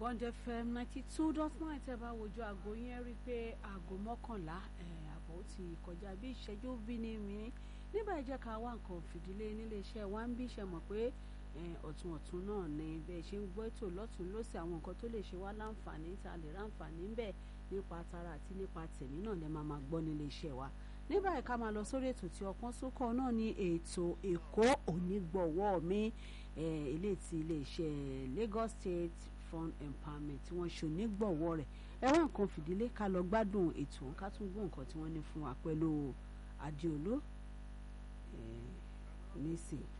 Bond FM ninety two dot nine tẹ́ bá wojú aago yẹn rí i pé aago mọ́kànlá àbọ̀ ti kọjá bí ìṣẹ́jú bí ní mìíràn nígbà jẹ́ ká wá nǹkan fìdílé nílé iṣẹ́ wa ń bí ṣe mọ̀ pé ọ̀tún ọ̀tún náà ni bẹ́ẹ̀ ṣe ń gbọ́ ètò lọ́tún lọ́sì àwọn nǹkan tó lè ṣe wá láǹfààní tá a lè ráǹfààní ń bẹ̀ nípa tara àti nípa tẹ̀mí náà lẹ́ máa máa gbọ́ nílé iṣẹ́ wa nígbà yìí ká máa lọ sórí ètò tí ọpọ́n sókọ̀ náà ní ètò èkó onígbọ̀wọ́ mi ilé ti iléeṣẹ́ Lagos State Fund Empowerment tí wọ́n ṣe onígbọ̀wọ́ rẹ̀ ẹ wá nǹkan fìdílé ká lọ gbádùn ètò ká tún gbọ́ nǹkan tí wọ́n ní fún wa pẹ̀lú Adéolú nísìnyí.